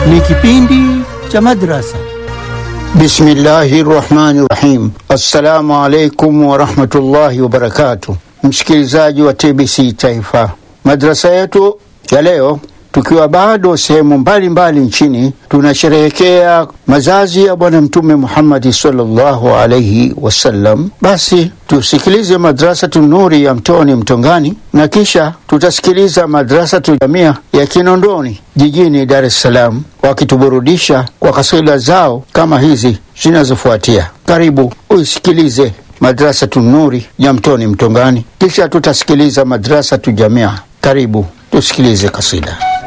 Ni kipindi cha madrasa. Bismillahi rahmani rahim. Assalamu alaikum warahmatullahi wabarakatuh. Msikilizaji wa TBC Taifa, madrasa yetu ya leo tukiwa bado sehemu mbalimbali nchini tunasherehekea mazazi ya Bwana Mtume Muhammadi sallallahu alaihi wasallam. Basi tusikilize madrasatu Nuri ya Mtoni Mtongani, na kisha tutasikiliza madrasatu Jamia ya Kinondoni jijini Dar es Salaam, wakituburudisha kwa kasida zao kama hizi zinazofuatia. Karibu uisikilize madrasatu Nuri ya Mtoni Mtongani, kisha tutasikiliza madrasatu Jamia. Karibu tusikilize kasida.